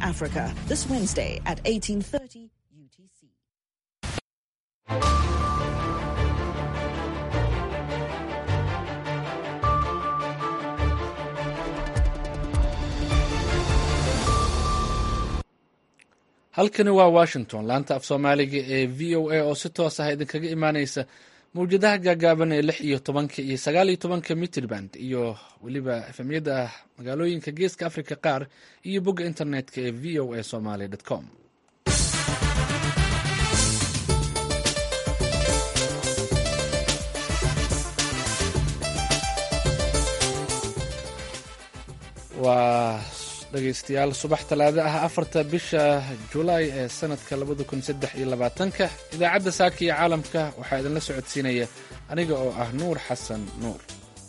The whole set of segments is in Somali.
Africa this Wednesday at 1830 UTC. halkani waa washington laanta af soomaaliga ee v o a oo si toos ah idinkaga imaaneysa mawjadaha gaagaaban ee lix iyo tobanka iyo sagaal iyo tobanka mitrband iyo weliba efemyada magaalooyinka geeska africa qaar iyo bogga internetka ee v o a somaly com waa dhegeystayaal subax talaado ah afarta bisha julaay ee sanadka labada kun saddex iyo labaatanka idaacadda saaka iyo caalamka waxaa idinla socodsiinaya aniga oo ah nuur xasan nuur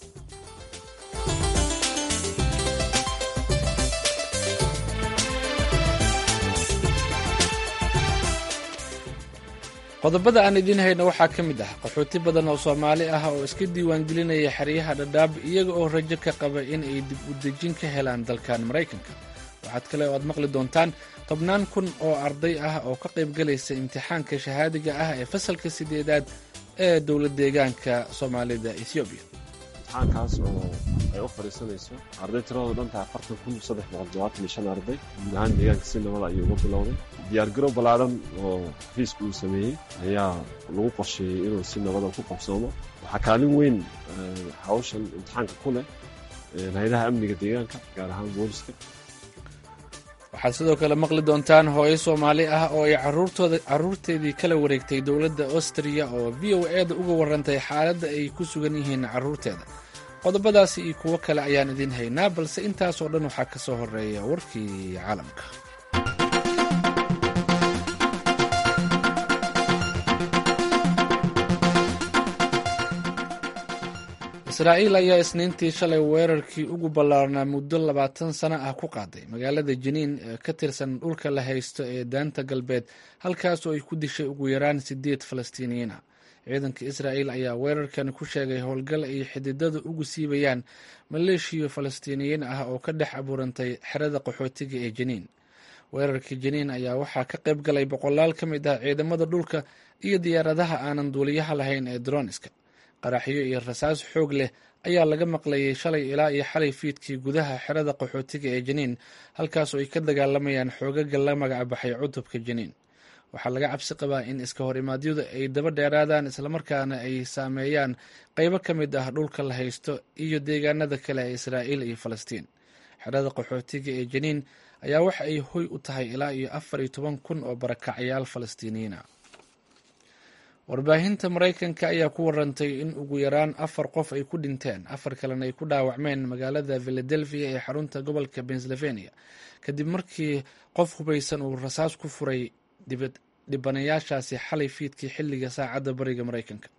qodobada aan idiin hayno waxaa ka mid ah qaxooti badan oo soomaali ah oo iska diiwaangelinaya xeryaha dhadhaab iyaga oo rajo ka qaba in ay dib u dejin ka helaan dalkan maraykanka waxaad kale oo aad maqli doontaan tobnaan kun oo arday ah oo ka qaybgalaysa imtixaanka shahaadiga ah ee fasalka sideedaad ee dowlad deegaanka soomaalida ethoobiya imtixaankaas oo ay u fadhiisanayso arday tiradoodu dhantaha afartan kun saddex boqol todobaatan iyo shan arday guud ahaan deegaanka si nabada ayuu uga bilowday diyaargarow ballaadhan oo xafiiska uu sameeyey ayaa lagu qorsheeyey inuu si nabada ku qabsoomo waxaa kaalin weyn hawshan imtixaanka ku leh hay-adaha amniga deegaanka gaar ahaan booliska waxaad sidoo kale maqli doontaan hooyo soomaali ah oo ay caruurteedii kala wareegtay dowladda austriya oo v o e da uga warantay xaaladda ay ku sugan yihiin caruurteeda qodobadaasi iyo kuwo kale ayaan idiin haynaa balse intaasoo dhan waxaa ka soo horeeya warkii caalamka israa'iil ayaa isniintii shalay weerarkii ugu ballaarnaa muddo labaatan sano ah ku qaaday magaalada jiniin ee ka tirsan dhulka la haysto ee daanta galbeed halkaasoo ay ku dishay ugu yaraan sideed falastiiniyiin ah ciidanka israa'iil ayaa weerarkan ku sheegay howlgal ay xididada ugu siibayaan maleeshiyo falastiiniyiin ah oo ka dhex abuurantay xerada qaxootiga ee jiniin weerarkii jiniin ayaa waxaa ka qayb galay boqolaal ka mid ah ciidamada dhulka iyo diyaaradaha aanan duuliyaha lahayn ee droniska qaraxyo iyo rasaas xoog leh ayaa laga maqlayay shalay ilaa iyo xalay fiidkii gudaha xerada qaxootiga ee jiniin halkaasoo ay ka dagaalamayaan xoogaga la magacbaxay cutubka jiniin waxaa laga cabsi qabaa in iska hor imaadyadu ay daba dheeraadaan islamarkaana ay saameeyaan qeybo ka mid ah dhulka la haysto iyo deegaanada kale ee israa'iil iyo falastiin xerada qaxootiga ee jiniin ayaa waxa ay hoy u tahay ilaa iyo afar iyo toban kun oo barakacyaal falastiiniyiin ah warbaahinta maraykanka ayaa ku warantay in ugu yaraan afar qof ay ku dhinteen afar kalena ay ku dhaawacmeen magaalada philadelphia ee xarunta gobolka pennsylvania kadib markii qof hubaysan uu rasaas ku furay dhibanayaashaasi xalay fiidkii xilliga saacadda bariga maraykanka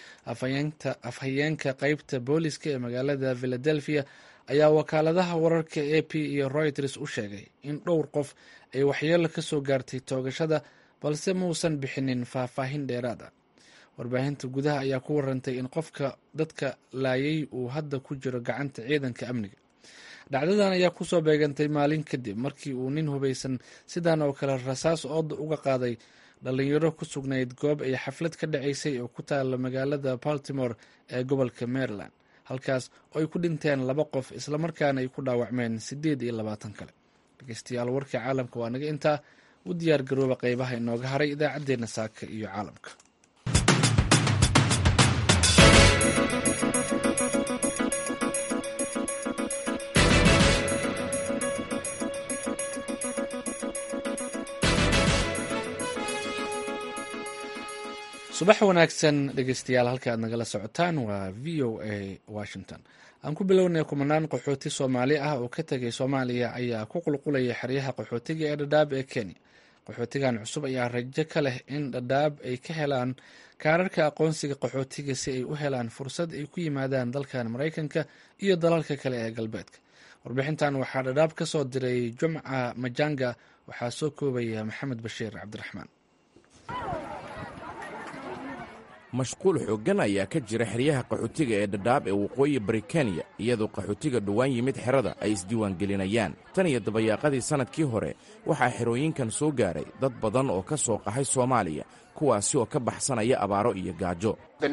afhayeenka qeybta booliska ee magaalada philadelphia ayaa wakaaladaha wararka a p iyo reuters u sheegay in dhowr qof ay waxyeelo ka soo gaartay toogashada balse muusan bixinin faahfaahin dheeraad ah warbaahinta gudaha ayaa ku warantay in qofka dadka laayay uu hadda ku jiro gacanta ciidanka amniga dhacdadan ayaa kusoo beegantay maalin kadib markii uu nin hubaysan sidan oo kale rasaas ooda uga qaaday dhalinyaro ku sugnayd goob ay xaflad ka dhacaysay oo ku taala magaalada baltimore ee gobolka maryland halkaas oo ay ku dhinteen laba qof islamarkaana ay ku dhaawacmeen sideed iyo labaatan kale dhegeystayaal warkii caalamka waa naga intaa u diyaar garooba qeybaha inooga haray idaacaddeenna saaka iyo caalamka subax wanaagsan dhegeystayaal halka aad nagala socotaan waa v o a washington aan ku bilownay kumanaan qaxooti soomaali ah oo ka tegay soomaaliya ayaa ku qulqulaya xeryaha qaxootiga ee dhadhaab ee kenya qaxootigan cusub ayaa rajo ka leh in dhadhaab ay ka helaan kaararka aqoonsiga qaxootiga si ay u helaan fursad ay ku yimaadaan dalkan maraykanka iyo dalalka kale ee galbeedka warbixintan waxaa dhadhaab ka soo diray jumca majanga waxaa soo koobaya maxamed bashiir cabdiraxmaan mashquul xooggan ayaa ka jira xeryaha qaxootiga ee dhadhaab ee waqooyi bari kenya iyadoo qaxootiga dhowaan yimid xerada ay isdiiwaangelinayaan tan iyo dabayaaqadii sannadkii hore waxaa xerooyinkan soo gaaray dad badan oo ka soo qaxay soomaaliya kuwaasi oo ka baxsanaya abaaro iyo gaajo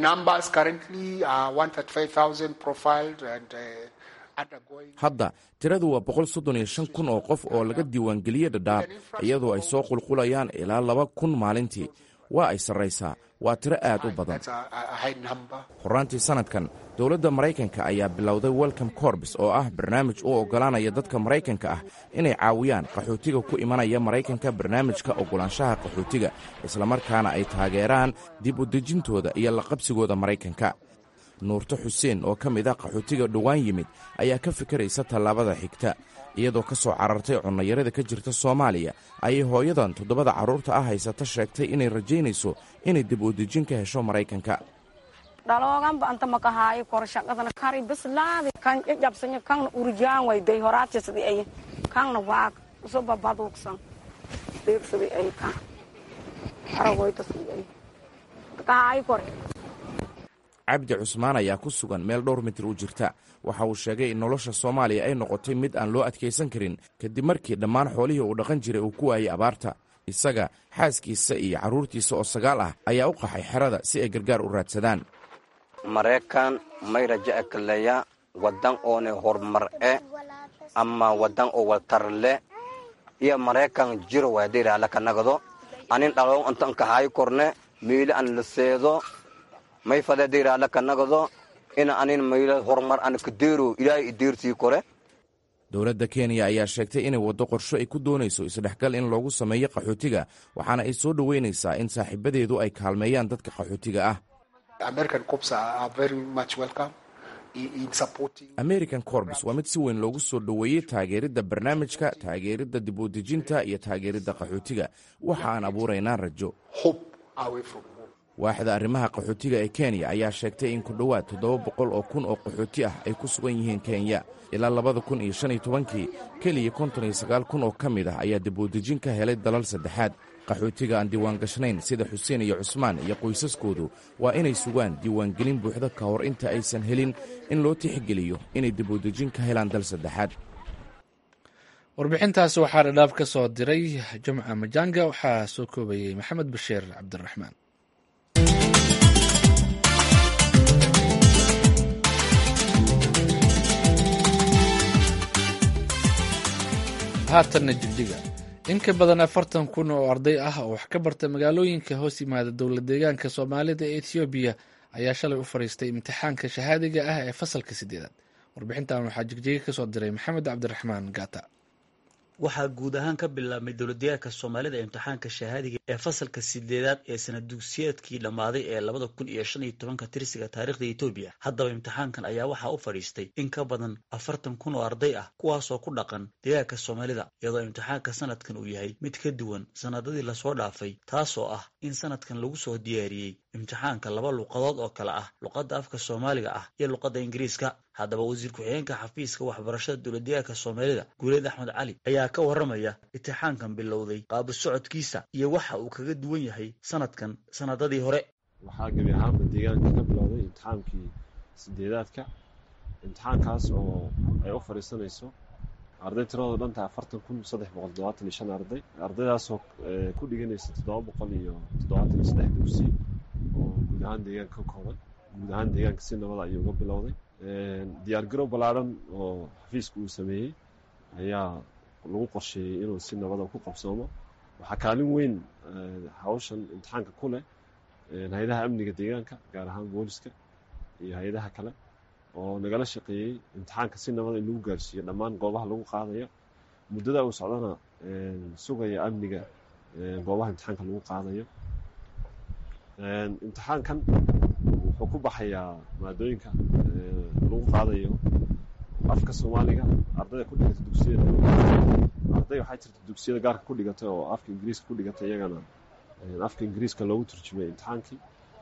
hadda tiradu waa boqol soddon iyo shan kun oo qof oo laga diiwaangeliyey dhadhaab iyadoo ay soo qulqulayaan ilaa laba kun maalintii waa ay sarraysaa waa tiro aad u badan horaantii sannadkan dowladda maraykanka ayaa bilowday welcome corbs oo ah barnaamij u oggolaanaya dadka maraykanka ah inay caawiyaan qaxootiga ku imanaya maraykanka barnaamijka oggolaanshaha qaxootiga islamarkaana ay taageeraan dib u dejintooda iyo laqabsigooda maraykanka nuurto xuseen oo ka mid ah qaxootiga dhowaan yimid ayaa ka fikiraysa tallaabada xigta iyadoo ka soo carartay cunnayarada ka jirta soomaaliya ayay hooyadan toddobada carruurta ah haysata sheegtay inay rajaynayso inay dib u dejin ka hesho maraykanka dhalooganba anta makahaayo korshaqadana kari bislaadi kan jabsanya kanna urjaan wayday horaajisadi ay kanna waag usuba baduugsan deegsadi ay kan aragoydasadi ay kahaayo kore cabdi cusmaan ayaa ku sugan meel dhowr mitir u jirta waxa uu sheegay in nolosha soomaaliya ay noqotay mid aan loo adkaysan karin kadib markii dhammaan xoolihii uu dhaqan jiray uu ku waayey abaarta isaga xaaskiisa iyo carruurtiisa oo sagaal ah ayaa u qaxay xerada si ay gargaar u raadsadaan maraykan may raja ekaleya wadan oone horumar e ama wadan oo waltarle iyo maraykan jiro waadiraala kanagado anin dhaloon antan kahaayo korne miile an laseedo may fadadiraala kanagado ina anin mayle horumar an kadeero ilaahay ideersii kore dowladda kenya ayaa sheegtay inay waddo qorsho ay ku doonayso isdhexgal in loogu sameeyo qaxootiga waxaana ay soo dhoweynaysaa in saaxiibadeedu ay kaalmeeyaan dadka qaxootiga ah american corbs waa mid si weyn loogu soo dhoweeyey taageeridda barnaamijka taageeridda dib u dejinta iyo taageeridda qaxootiga waxa aan abuuraynaa rajo waaxda arrimaha qaxootiga ee kenya ayaa sheegtay in ku dhowaad toddoba boqol oo kun oo qaxooti ah ay ku sugan yihiin kenya ilaa labada kun iyo shan iyo tobankii keliya konton iyo sagaal kun oo ka mid ah ayaa dibudejin ka helay dalal saddexaad qaxootiga aan diiwaangashnayn sida xuseen iyo cusmaan iyo qoysaskoodu waa inay sugaan diiwaangelin buuxda ka hor inta aysan helin in loo tixgeliyo inay dibudejin ka helaan dal saddexaad warbixintaasi waxaa dhadhaab ka soo diray jumca majanga waxaa soo koobayey maxamed bashiir cabdiraxmaan haatanna jigjiga in ka badan afartan kun oo arday ah oo wax ka barta magaalooyinka hoos yimaada dowla deegaanka soomaalida ee ethoobiya ayaa shalay u fadhiistay imtixaanka shahaadiga ah ee fasalka sideedaad warbixintan waxaa jigjiga ka soo diray maxamed cabdiraxmaan gaata waxaa guud ahaan ka bilaabmay dowladdeegaanka soomaalida imtixaanka shahaadiga ee fasalka sideedaad ee sanad dugsiyeedkii dhammaaday ee labada kun iyo shan iyo tobanka tirsiga taarikhda etoobiya haddaba imtixaankan ayaa waxaa u fadhiistay in ka badan afartan kun oo arday ah kuwaasoo ku dhaqan deegaanka soomaalida iyadoo imtixaanka sanadkan uu yahay mid ka duwan sanadadii lasoo dhaafay taasoo ah in sanadkan lagu soo diyaariyey imtixaanka laba luqadood oo kale ah luqadda afka soomaaliga ah iyo luqadda ingiriiska haddaba wasiir ku-xigeenka xafiiska waxbarashada dowladdeegaanka soomaalida guuleed axmed cali ayaa ka warramaya imtixaankan bilowday qaabu socodkiisa iyo waxa uu kaga duwan yahay sanadkan sanadadii hore waxaa gebi ahaanba deegaanka ka bilowday imtixaankii sideedaadka imtixaankaas oo ay u fadhiisanayso arday tiradooda dhanta afartan kun saddex boqol toddobaatan iyo shan arday ardaydaasoo ku dhiganaysa toddoba boqol iyo toddobaatan iyo saddex dugsi oo guud ahaan deegaanka ka kooban guud ahaan deegaanka si nabada ayuu uga bilowday diyaargarow ballaadhan oo xafiiska uu sameeyey ayaa lagu qorsheeyey inuu si nabada ku qabsoomo waxaa kaalin weyn hawshan imtixaanka ku leh hay-adaha amniga deegaanka gaar ahaan booliska iyo hay-adaha kale oo nagala shaqeeyey imtixaanka si nabada in lagu gaarsiiyo dhammaan goobaha lagu qaadayo muddada uu socdana sugaya amniga goobaha imtixaanka lagu qaadayo imtixaankan wuxuu ku baxayaa maadooyinka lagu qaadayo afka soomaaliga ardayda ku dhigata dugsiyada arday waxaa jirta dugsiyada gaarka ku dhigata oo afka ingiriiska ku dhigata iyagana afka ingiriiska loogu turjumay imtixaankii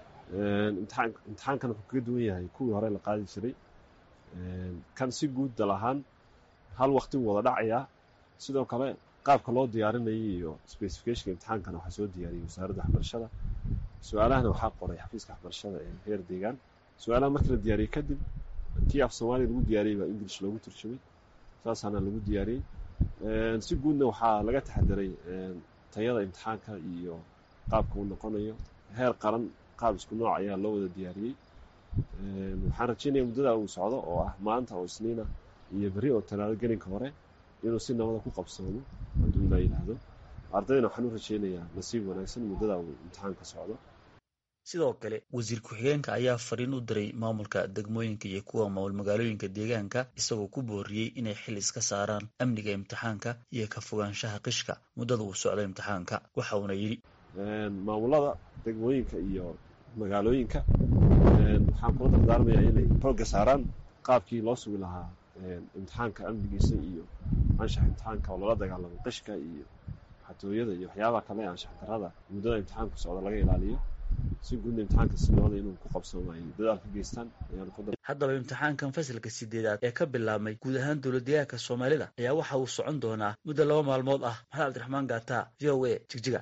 imtixaankan wuxuu kaga duwan yahay kuwii hore la qaadi jiray kan si guud dal ahaan hal waqti wuu wada dhacayaa sidoo kale qaabka loo diyaarinayay iyo specificationka imtixaankana waxaa soo diyaariyey wasaaradda waxbarashada su-aalahana waxaa qoray xafiiska waxbarashada ee heer deegaan su-aalaha markii la diyaariyey kadib tii af soomaaliya lagu diyaariyey baa english loogu turjumay saasaana lagu diyaariyey si guudna waxaa laga taxadiray tayada imtixaanka iyo qaabka uu noqonayo heer qaran qaab isku nooc ayaa loo wada diyaariyey waxaan rajeynaya muddada uu socdo oo ah maanta oo isniina iyo berri oo talaado gelinka hore inuu si nabada ku qabsoomo hadduu ilaa yidhaahdo ardaydana waxaan u rajeynayaa nasiib wanaagsan muddada uu imtixaanka socdo sidoo kale wasiir ku-xigeenka ayaa fariin u diray maamulka degmooyinka iyo kuwa maamul magaalooyinka deegaanka isagoo ku booriyey inay xil iska saaraan amniga imtixaanka iyo ka fogaanshaha qishka muddada uu socdo imtixaanka waxa uuna yidhi maamulada degmooyinka iyo magaalooyinka waxaan kula dardaarmayaa inay xoogga saaraan qaabkii loo sugi lahaa imtixaanka amnigiisa iyo anshax imtixaanka oo lala dagaalamo qishka iyo xatooyada iyo waxyaabaha kale ee anshax darada muddada imtixaanku socda laga ilaaliyo si guudna imtixaanka si nabada inuu ku qabsoomo ay dadaal ka geystaan ayaan ku haddaba imtixaankan fasalka sideedaad ee ka bilaabmay guud ahaan dowladdeegaanka soomaalida ayaa waxa uu socon doonaa muddo laba maalmood ah maxamed cabdiraxmaan gaata v o a jigjiga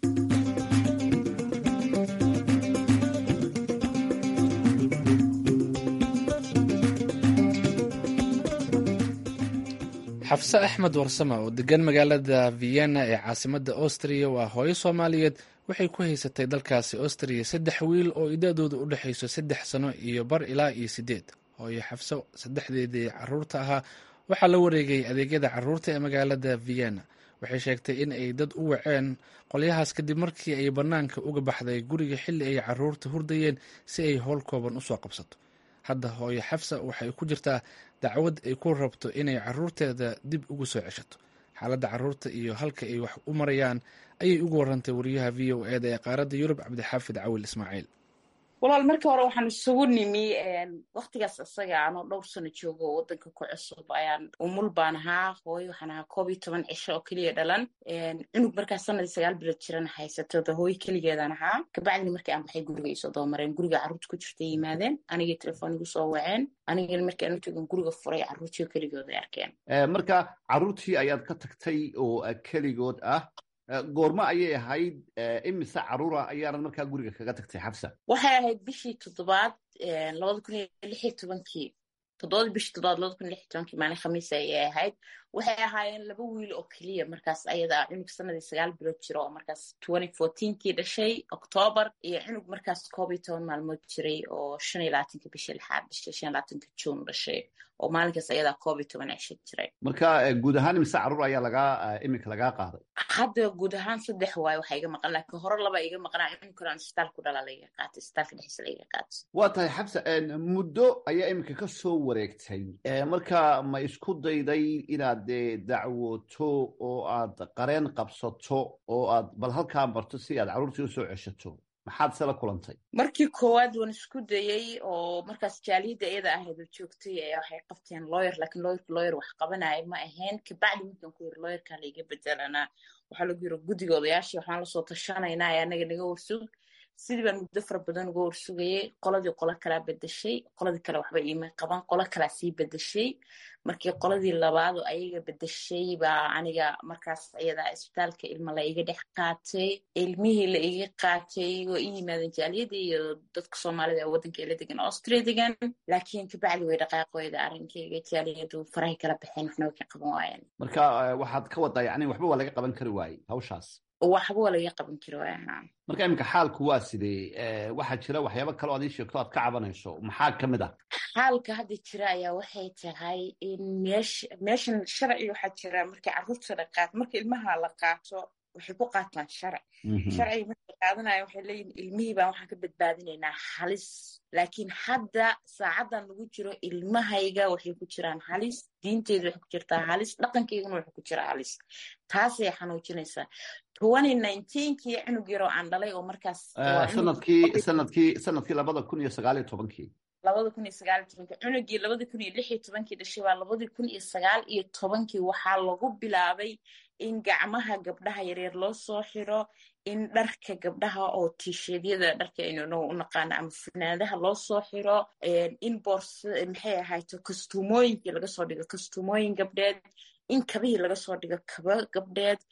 xafse axmed warsame oo degan magaalada vienna ee caasimadda austriya waa hooyo soomaaliyeed waxay ku haysatay dalkaasi austriya saddex wiil oo idadooda u dhexayso saddex sano iyo bar ilaa iyo sideed hooyo xafse saddexdeedii caruurta ahaa waxaa la wareegay adeegyada caruurta ee magaalada vienna waxay sheegtay in ay dad u waceen qolyahaas kadib markii ay bannaanka uga baxday guriga xilli ay caruurta hurdayeen si ay howl kooban usoo qabsato hadda hooyo xafsa waxay ku jirtaa dacwad ay ku rabto inay caruurteeda dib ugu soo ceshato xaaladda caruurta iyo halka ay wax u marayaan ayay ugu warantay wariyaha v o eda ee qaaradda yurub cabdixaafid cawil ismaaciil walaal markii hore waxaan isugu nimi waktigaas isaga anoo dhowr sano joogo oo wadanka ku cusub ayaan umul baan ahaa hooyo waxaan ahaa koob iyo toban cisho oo keliya dhalan cunug markaas sanadii sagaal bilood jirana haysatooda hooyo keligeedaan ahaa kabacdina markii aan baxay guriga isoo dabamareen guriga carruurta ku jirta yimaadeen anigii telefoon igu soo waceen anigana markii aan u joogan guriga furay carruurtii keligood ay arkeen marka carruurtii ayaad ka tagtay oo keligood ah goormo ayay ahayd imise caruura ayaanad markaa guriga kaga tagtay xabsa waxay ahayd bishii toddobaad labada kun iyo lix iyo tobankii toddobadii bishii toddobaad labada kun iyo lix iyo tobankii maalin khamiis ayay ahayd waxay ahaayeen laba wiil oo keliya markaas ayada cunug sanadii sagaal bilood jiro oo markaas twenty fourteenkii dhashay octoobar iyo cunug markaas koob iyo toban maalmood jiray oo shan iyo labaatanka bishii lixaad dhashay shan iyo labaatanka juun dhashay oo maalinkaas ayadaa koob iyo toban cisho jiray marka guud ahaan imise caruur ayaa lagaa iminka lagaa qaaday hadda guud ahaan saddex waayo waxaa iga maqan laakiin hore laba iga maqnaa cunug kale aan isbitaal ku dhalaa laiga qaatay isbitaalka dhexdiisa laiga qaatay waa tahay xabsa muddo ayaa iminka ka soo wareegtay marka ma isku dayday inaad dee dacwoto oo aad qareen qabsato oo aad bal halkaa marto si aad carruurtii u soo ceshato maxaad se la kulantay markii koowaad waan isku dayey oo markaas jaaliyadda iyada ahayd oo joogtay ayaa waxay qabteen lawyer laakiin lawyerka lawyer wax qabanaya ma ahayn kabacdi markaan ku yiri lawyerkaa laiga bedelanaa waxaa lagu yiri guddiga odayaashii waxaan lasoo tashanaynaa ee anaga naga warsug sidii baan muddo fara badan uga warsugayey qoladii qolo kalaa bedeshay qoladii kale waxba iima qaban qolo kalaa sii bedeshay markii qoladii labaad oo ayaga bedeshay baa aniga markaas ayadaa isbitaalka ilma la iga dhex qaatay ilmihii la iga qaatay oo i yimaadeen jaaliyadii iyo dadka soomaalida ee waddanka ila degan austria degan laakiin kabacdi way dhaqaaqooyda arrinkayga jaaliyadu farahay kala baxeen waxna way ka qaban waayeen marka waxaad ka wadaa yani waxba waa laga qaban kari waayey hawshaas waxba waa laga qaban kari waaya marka iminka xaalku waa sidee waxaa jira waxyaaba kale o ad ii sheegto aad ka cabanayso maxaa ka mid ah xaalka hadda jira ayaa waxay tahay in meesh meeshan sharci waxaa jira markii carruurta la qaato marka ilmaha la qaato waxay ku qaataan sharci sharciga markay qaadanaya waxay leeyihin ilmihii baan waxaan ka badbaadinaynaa halis laakiin hadda saacaddan lagu jiro ilmahayga waxay ku jiraan halis diinteedu waxay ku jirtaa halis dhaqankayguna waxay ku jiraa halis taasay xanuujinaysaa twenty nineteenkii cunug yaroo aan dhalay oo markaas sanadkii sanadkii sanadkii labada kun iyo sagaal iyo tobankii labada kun iyo sagaal iyo tobankii cunugii labada kun iyo lix iyo tobankii dhashay baa labadii kun iyo sagaal iyo tobankii waxaa lagu bilaabay in gacmaha gabdhaha yaryar loo soo xiro in dharka gabdhaha oo tiisheedyada dharka aynu u naqaano ama finaadaha loo soo xiro in boors maxay ahayto kastuumooyinkii laga soo dhigo kastuumooyin gabdheed in kabihii laga soo dhigo kaba gabdheed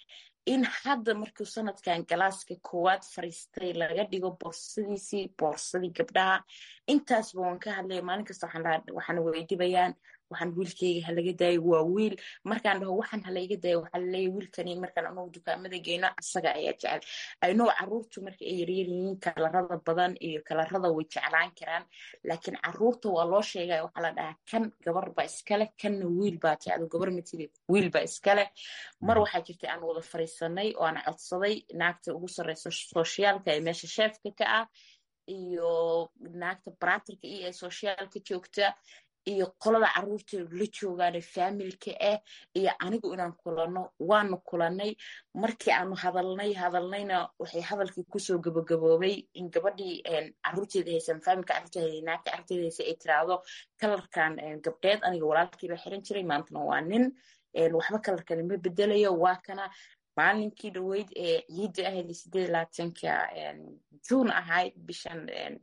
in hadda markuu sanadkan galaaska koowaad fariistay laga dhigo boorsadiisii boorsadii gabdhaha intaasba waan ka hadlaya maalin kasta waxaana weydibayaan waxaan wiilkeyga halaga daayo waa wiil markaan dhaho waxaan halaiga daayo waxaa laleeya wiilkani markaan anugu dukaamada geyno asaga ayaa jecel aynoo caruurtu marka ay yaryar yihiin kalarada badan iyo kalarada way jeclaan karaan laakiin caruurta waa loo sheegaya waxaa la dhahaa kan gabar baa iskale kanna wiil baa jecdo gabar matidi wiil baa iskale mar waxaa jirtay aan wada fariisanay oo aan codsaday naagta ugu sarreysa sooshiyaalka ee meesha sheefka ka ah iyo naagta baraterka iyo ee sooshiyaalka joogta iyo qolada caruurteedu la joogaane faamilka ah iyo anigu inaan kulanno waanu kulannay markii aanu hadalnay hadalnayna waxay hadalkii kusoo gabagaboobay in gabadhii caruurteeda haysan faamilka caruurteeda naagta caruurteeda haysa ay tiraahdo kalarkan gabdheed aniga walaalkiiba xiran jiray maantana waa nin waxba kalarkani ma bedelayo waa kana maalinkii dhaweyd ee ciidda ahayd sideed labaatanka juun ahayd bishan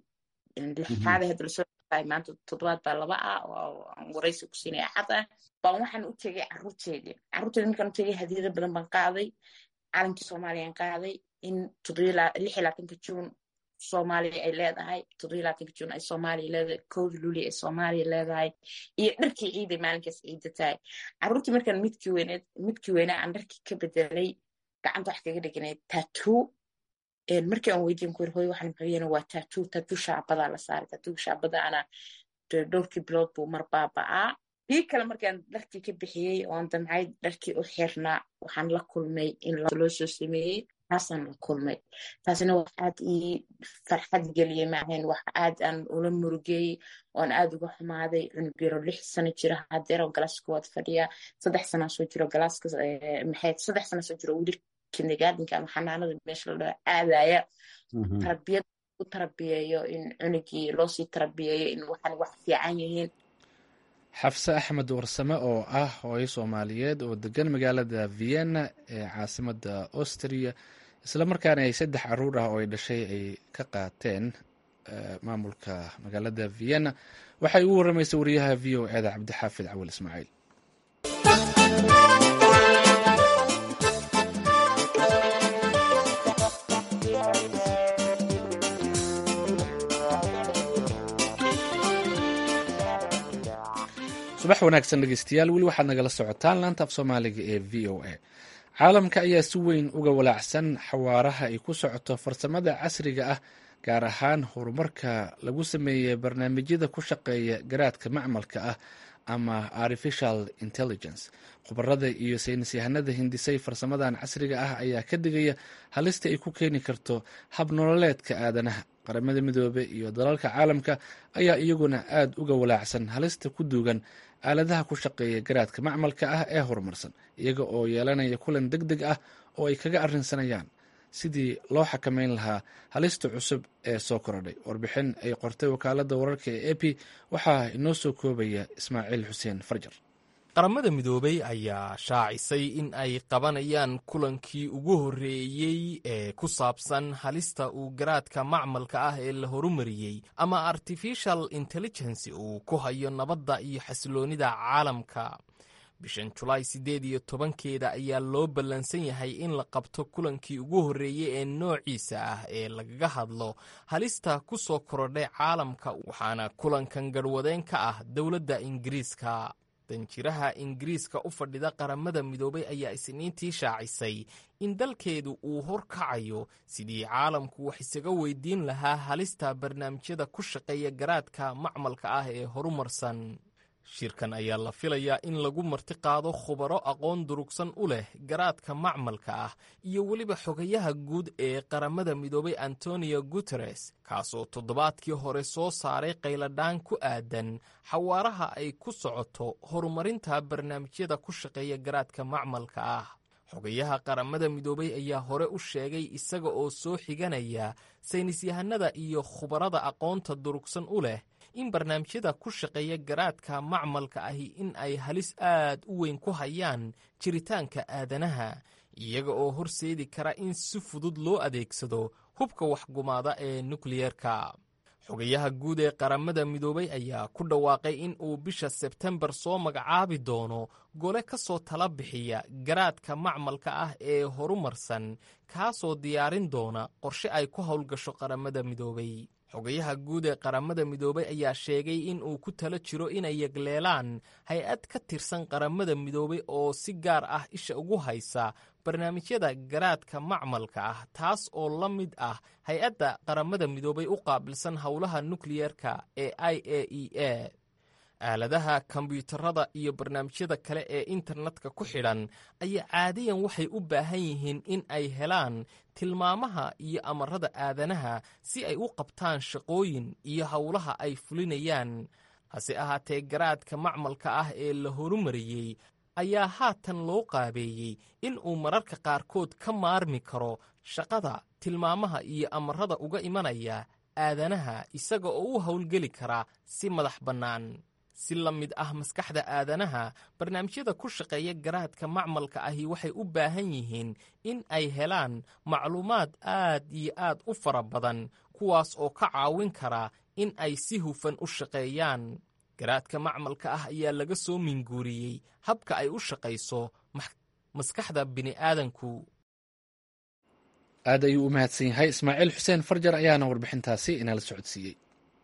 lixaad hadda lasoo maanta toddobaad baa laba ah oo aan waraysi ku siinaya axad ah baan waxaan u tegay caruurteedii caruurteedi markaan u tegay hadiyado badan baan qaaday calankii soomaaliyaan qaaday in lix iyo labaatanka juun soomaaliya ay leedahay toddobiyo labaatanka juun ay soomaaliya leedahay kowda luli ay soomaaliya leedahay iyo dharkii ciiday maalinkaas ciida tahay caruurtii markaan midkii weyneed midkii weynaa aan dharkii ka bedelay gacanta wax kaga dhiganayd tatuu markii aan weydiin ku hoy waxaan maxayena waa tatuu tatuu shaabadaa la saaray tatuu shaabada ana dhowrkii bilood buu mar baaba'aa kii kale markaan dharkii ka bixiyey oon damcay dharkii u xirnaa waxaan la kulmay in loo soo sameeyey taasaan la kulmay taasina wax aad ii farxad geliyey maahayn wax aad aan ula murugeeyey oon aad uga xumaaday cunug yaro lix sano jira hadeer oo galaaska waad fadhiyaa saddex sanaa soo jiro galaaska maxay saddex sana soo jiro weli kindergardenka ama xanaanada meesha la dhaho aadaya tarbiyad u tarbiyeeyo in cunugii loosii tarbiyeeyo in waxaan wax fiican yihiin xafse axmed warsame oo ah hooyo soomaaliyeed oo degan magaalada vienna ee caasimada austria islamarkaana ay saddex caruur ah oo ay dhashay ay ka qaateen maamulka magaalada vienna waxay ugu waramaysay wariyaha v o eda cabdixaafid cawal ismaaciil subax wanaagsan dhegeystayaal weli waxaad nagala socotaan laanta af soomaaliga ee v o a caalamka ayaa si weyn uga walaacsan xawaaraha ay ku socoto farsamada casriga ah gaar ahaan horumarka lagu sameeyey barnaamijyada ku shaqeeya garaadka macmalka ah ama artificial intelligence khubarada iyo saynis yahanada hindisay farsamadan casriga ah ayaa ka digaya halista ay ku keeni karto hab nololeedka aadanaha qaramada midoobe iyo dalalka caalamka ayaa iyaguna aad uga walaacsan halista ku duugan aaladaha ku shaqeeya garaadka macmalka ah ee horumarsan iyaga oo yeelanaya kulan deg deg ah oo ay kaga arrinsanayaan sidii loo xakameyn lahaa halista cusub ee soo korodhay warbixin ay qortay wakaalada wararka ee e p waxaa inoo soo koobaya ismaaciil xuseen farjar qaramada midoobey ayaa shaacisay in ay qabanayaan kulankii ugu horreeyey ee ku saabsan halista uu garaadka macmalka ah ee la horumariyey ama artificial intelligence uu ku hayo nabadda iyo xasiloonnida caalamka bishan julaay siddeed iyo tobankeeda ayaa loo ballansan yahay in la qabto kulankii ugu horreeyey ee noociisa ah ee lagaga hadlo halista ku soo korodhay caalamka waxaana kulankan garhwadeen ka ah dowladda ingiriiska danjiraha ingiriiska u fadhida qaramada midoobay ayaa isniintii shaacisay in dalkeedu uu horkacayo sidii caalamku wax isaga weydiin lahaa halista barnaamijyada ku shaqeeya garaadka macmalka ah ee horumarsan shirkan ayaa la filayaa in lagu marti qaado khubaro aqoon durugsan u leh garaadka macmalka ah iyo weliba xogayaha guud ee qaramada midoobay antonio guteres kaasoo toddobaadkii hore soo saaray qayladhaan ku aadan xawaaraha ay ku socoto horumarinta barnaamijyada ku shaqeeya garaadka macmalka ah xogayaha qaramada midoobay ayaa hore u sheegay isaga oo soo xiganaya saynisyahanada iyo khubarada aqoonta durugsan u leh in barnaamijyada ku shaqeeya garaadka macmalka ahi in ay halis aad u weyn ku hayaan jiritaanka aadanaha iyaga oo horseedi kara in si fudud loo adeegsado hubka waxgumaada ee nukliyeerka xogayaha guud ee qaramada midoobay ayaa ku dhawaaqay in uu bisha sebtembar soo magacaabi doono gole ka soo tala bixiya garaadka macmalka ah ee horumarsan kaasoo diyaarin doona qorshe ay ku howlgasho qaramada midoobay xogayaha guud ee qaramada midoobay ayaa sheegay in uu ku tala jiro inay yegleelaan hay-ad ka tirsan qaramada midoobay oo si gaar ah isha ugu haysa barnaamijyada garaadka macmalka ah taas oo la mid ah hay-adda qaramada midoobay u qaabilsan howlaha nukliyerka ee i a e a aaladaha kombyuutarada iyo barnaamijyada kale ee internetka ku xidhan ayaa caadiyan waxay u baahan yihiin in ay helaan tilmaamaha iyo amarada aadanaha si ay u qabtaan shaqooyin iyo howlaha ay fulinayaan hase ahaatee garaadka macmalka ah ee la horumariyey ayaa haatan loo qaabeeyey in uu mararka qaarkood ka maarmi karo shaqada tilmaamaha iyo amarada uga imanaya aadanaha isaga oo u howlgeli kara si madax bannaan si la mid ah maskaxda aadanaha barnaamijyada ku shaqeeya garaadka macmalka ahi waxay u baahan yihiin in ay helaan macluumaad aad iyo aad u fara badan kuwaas oo ka caawin kara in ay si hufan u shaqeeyaan garaadka macmalka ah ayaa laga soo minguuriyey habka ay u shaqayso maskaxda bini'aadanku aad ayuu u mahadsan yahay ismaaciil xuseen farjar ayaana warbixintaasi inala socodsiiyey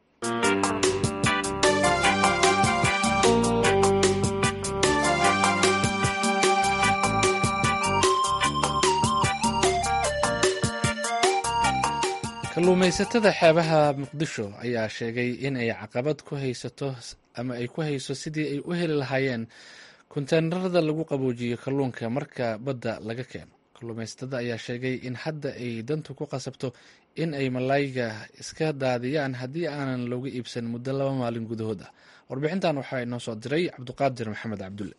kalluumaysatada xeebaha muqdisho ayaa sheegay in ay caqabad ku haysato ama ay ku hayso sidii ay u heli lahaayeen konteenarada lagu qaboojiyo kalluunka marka badda laga keeno kalluumaysatada ayaa sheegay in hadda ay dantu ku qasabto in ay malaayiga iska daadiyaan haddii aanan looga iibsan muddo laba maalin gudahood ah warbixintan waxaa inoo soo diray cabdiqaadir maxamed cabdulle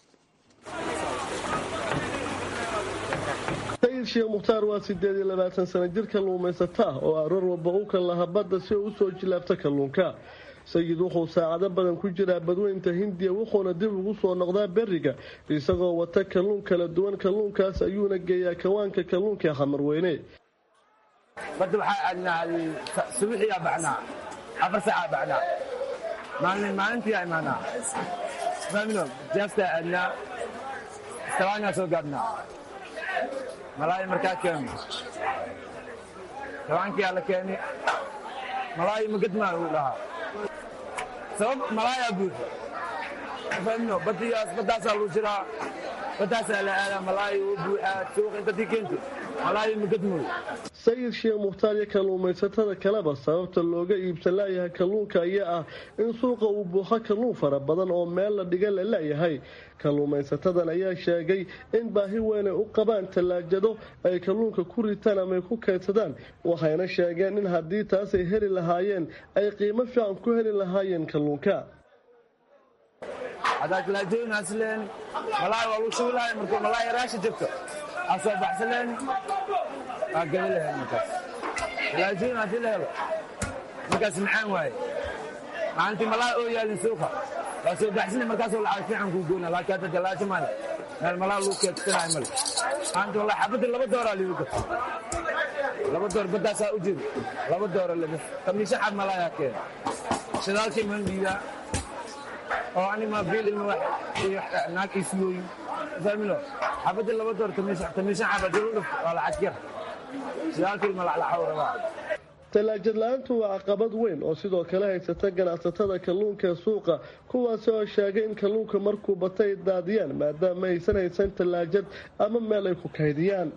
sheekh mukhtaar waa sideed iyo labaatan sano jir kalluumaysato ah oo aroor walba u kan laha badda si uu usoo jilaabto kalluunka sayid wuxuu saacado badan ku jiraa badweynta hindiya wuxuuna dib ugu soo noqdaa beriga isagoo wata kalluun kala duwan kalluunkaas ayuuna geeyaa kawaanka kalluunka ee xamarweyne badda waxaa aadnaa subixiyaa baxnaa afar saacaa baxnaa maalin maalintiyaa imaanaa famino jaastaa aadnaa istabaanyaa soo gaadhnaa malaayi markaa keeno tabaankiyaa la keeni malaayi magadmaa uu dhahaa sabab malaayaa buuxa famino badiyaas baddaasaa lagu jiraa baddaasaa la aadaa malaayi uu buuxaa suuqa intatii keenti malaayi magadmooy sayid sheekh mukhtaar iyo kalluumaysatada kaleba sababta looga iibsan laayahay kalluunka ayaa ah in suuqa uu buuxo kalluun fara badan oo meel la dhiga la laayahay kalluumaysatadan ayaa sheegay in baahi weyn ay u qabaan tallaajado ay kalluunka ku ritaan ama ay ku kaydsadaan waxayna sheegeen in haddii taas ay heli lahaayeen ay qiimo fiican ku heli lahaayeen kalluunka haddaa talaajooyinaasleen malaayi waa lagu shubi lahay markuu malaayi raasha jirto aa soo baxsaleen waa geli lahayd markaas talaajooyin haddii la helo markaas maxaan waaye maalintii malaayi oo yaalin suuqa waa soo baxsana markaasoo lacag fiican kuu goyna laakiin hadda talaajo male meel malaa lagu keedsanayo male maanta wallahi xabadii laba dooraa liigu gata laba door baddaasaa u jiro laba doora laga kamiisha xab malaayaa keena shidaalkii man dhiibaa oo anima biil ilma wax iyo naag isiyooyin familo xabadii laba door tamiishan xaba diludhuf waa lacag yar shidaalkii ilma laclaxow rabaa tallaajad la-aantu waa caqabad weyn oo sidoo kale haysata ganacsatada kalluunka ee suuqa kuwaasi oo sheegay in kalluunka markuu bata ay daadiyaan maadaama aysan haysan tallaajad ama meel ay ku kaydiyaan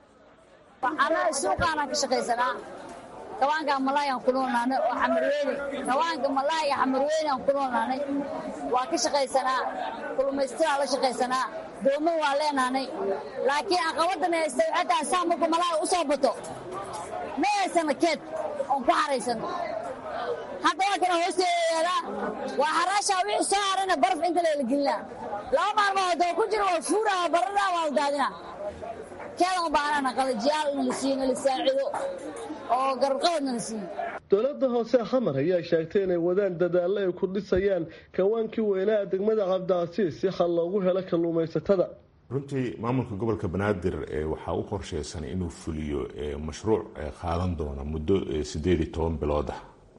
anaa suuqaanaan ka shaqaysanaa kawaanka malaayaan ku noolnaanay oo xamarweyne kawaanka malaaya xamarweynaan ku noolnaanay waa ka shaqaysanaa kulumaystadaa la shaqaysanaa doomo waa leenaanay laakiin caqabadan haysta waxay tahay saa markuu malaaya u soo bato ma haysana keed oon ku xaraysano hadda waa kana hoosteedaa waa xaraashaa wixii soo harayna baraf inta leela gelinaa laba maalmood oo ku jira waa fuuraa barada waa la daadinaa keedan u baahnana qalajiyaal in la siiyo in la saacido oo garabqabadna la siiyo dowladda hoose xamar ayaa sheegtay inay wadaan dadaallo ay ku dhisayaan kawaankii weynaa degmada cabdicasiis si xal loogu helo kalluumaysatada runtii maamulka gobolka banaadir waxaa u qorsheysan inuu fuliyo mashruuc qaadan doona muddo sideed iyo toban bilood ah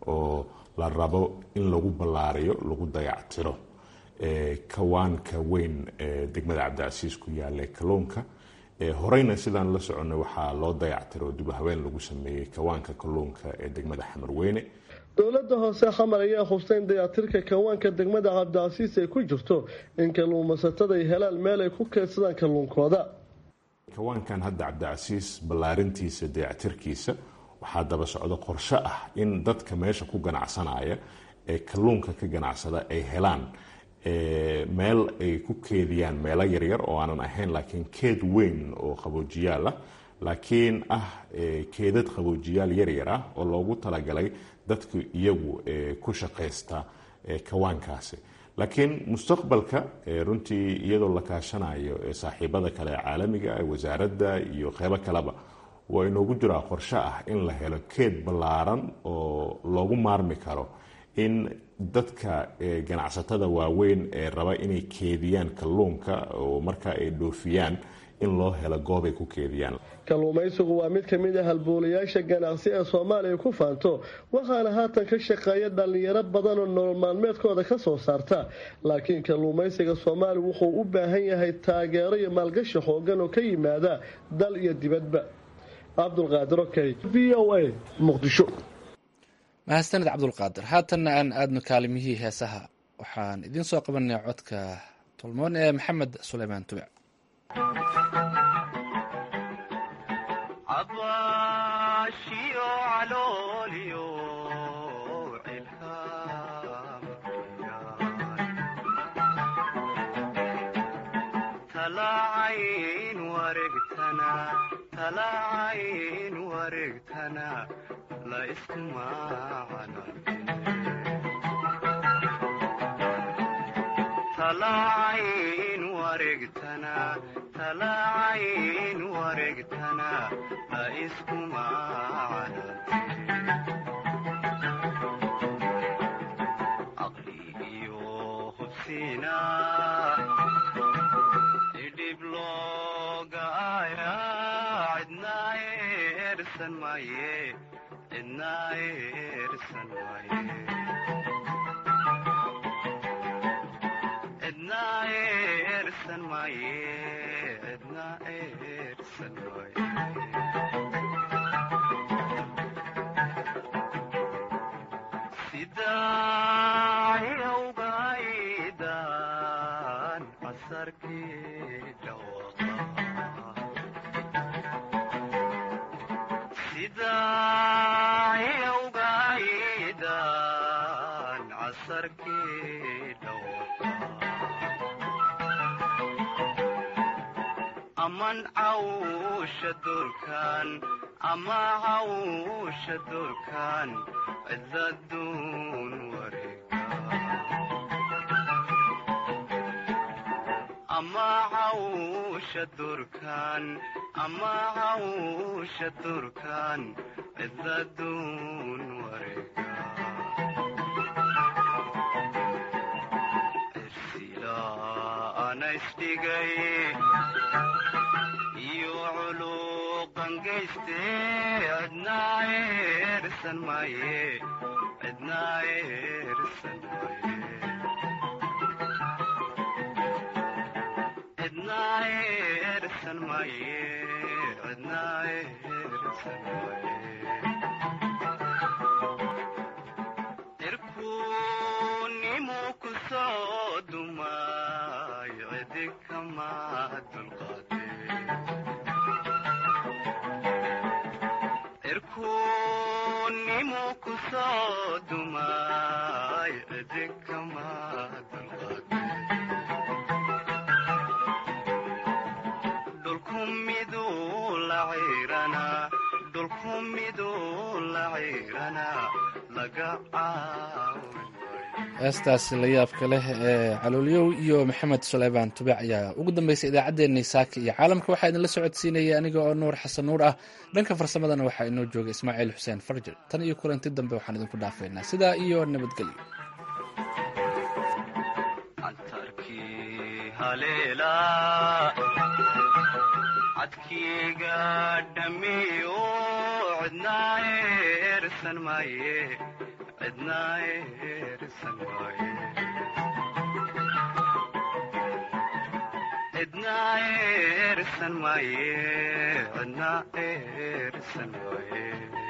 oo la rabo in lagu ballaariyo lagu dayactiro kawaanka weyn ee degmada cabdicasiis ku yaalla kalluunka horeyna sidaan la soconnay waxaa loo dayactiro dib haween lagu sameeyey kawaanka kalluunka ee degmada xamarweyne dowladda hoose xamar ayaa hubsta in dayactirka kawaanka degmada cabdicasiis ay ku jirto in kalluumaysatada ay helaan meel ay ku keedsadaan kalluunkooda kawaankan hadda cabdicasiis ballaarintiisa dayactirkiisa waxaa daba socdo qorshe ah in dadka meesha ku ganacsanaya ee kalluunka ka ganacsada ay helaan meel ay ku keediyaan meelo yaryar oo aanan ahayn laakiin keed weyn oo qaboojiyaal ah laakiin ah keedad qaboojiyaal yaryar ah oo loogu talagalay dadku iyagu ku shaqaysta kawaankaasi laakiin mustaqbalka runtii iyadoo la kaashanayo saaxiibada kale ee caalamiga wasaaradda iyo qeybo kaleba waa inoogu jiraa qorshe ah in la helo keed ballaaran oo loogu maarmi karo in dadka ganacsatada waaweyn ee raba inay keediyaan kalluunka oo markaa ay dhoofiyaan in loo helo goob ay ku keediyaan kalluumaysigu waa mid ka mid ah halboolayaasha ganacsi ee soomaaliya ku faanto waxaana haatan ka shaqeeya dhallinyaro badan oo nolol maalmeedkooda ka soo saarta laakiin kalluumaysiga soomaaliya wuxuu u baahan yahay taageero iyo maalgashi xoogan oo ka yimaada dal iyo dibadba cabdulqaadir okey v o a muqdisho mahadsaned cabdulqaadir haatanna aan aadno kaalimihii heesaha waxaan idiin soo qabanay codka tolmoon ee maxamed suleymaan tubic heestaasi la yaabka leh ee caloolyow iyo maxamed suleymaan tubic ayaa ugu dambeysay idaacaddeenii saaka iyo caalamka waxaa idinla socodsiinaya aniga oo nuur xasan nuur ah dhanka farsamadana waxaa inoo joogay ismaaciil xuseen farjir tan iyo kulanti dambe waxaan idinku dhaafaynaa sidaa iyo nabadgelyo cidna eersan waaye cidna eersan maaye cidna eersan waaye